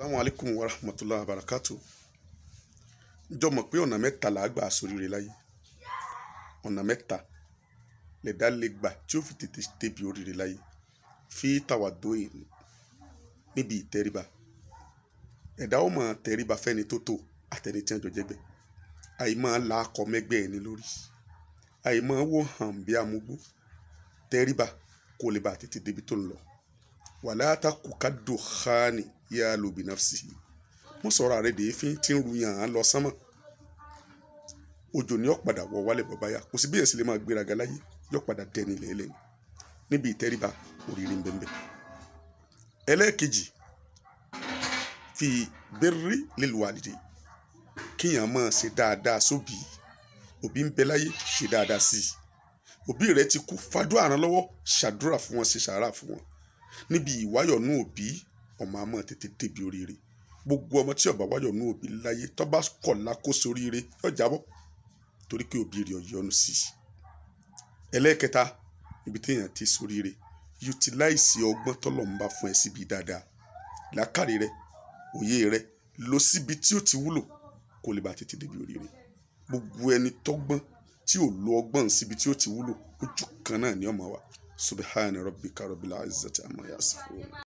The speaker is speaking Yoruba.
Assalamu alaikum wa rahmatullahi wa barakatuh. Ǹjọ́ mọ̀ pé ọ̀nà mẹ́ta là á gbà sóríire láyé. Ọ̀nà mẹ́ta lẹ̀dá lè gbà tí ó fi tètè débi oríire láyé. Fi tawaddu'i níbi ìtẹríba. Ẹ̀dá ó máa tẹríba fẹ́ni tó tò àtẹni tí wọ́n jọ jẹ́gbẹ́. Àì máa la akọ mẹ́gbẹ́ ẹni lórí. Àì máa wò hàn bí amúgbó. Tẹríba kó lè bá tètè débi tó ń lọ. Wala taku kaddukhani yalu binafsihi. Mo sọ̀rọ̀ àrẹ dè éfín tí ń ru yàn án lọ sánmọ̀. Òjò ni ó padà wọ wálẹ̀ bọ́ báyà. Kò sí bí èèyàn sì lè máa gbéraga láyé. Yóò padà dẹni lẹ́lẹ̀ ni. Níbi ìtẹríba oríire ń bẹ́ẹ̀ ẹlẹ́ẹ̀kejì fi birri lil walidi kíyàn máa ṣe dáadáa sóbì òbí ń bẹ láyé ṣe dáadáa sí i òbí rẹ ti kú fàdúrà ràn lọ́wọ́ ṣàdúrà fún wọn ṣe sàárà fún wọn níbi ìwáyọ̀nù òbí ọmọ àmọ́ tètè débi oríire gbogbo ọmọ tí ó bá wáyọ̀nù òbí láyé tó bá kọ̀ lákòóso oríire yóò jábọ́ torí pé òbí rẹ̀ yọ́nú sí i ẹlẹ́ẹ̀kẹta ibi téèyàn ti soríire utilize ọgbọ́n tọ́lọ̀ ń bá fún ẹ síbi dáadáa làákàrí rẹ òye rẹ lọ síbi tí ó ti wúlò kó lè bá tètè débi oríire gbogbo ẹni tọ́gbọ́n tí ò lo ọgbọ́n síbi tí ó ti wúlò ojú kan náà ni ọmọ wa subhana rabbika rabbil izzati amma yasifun.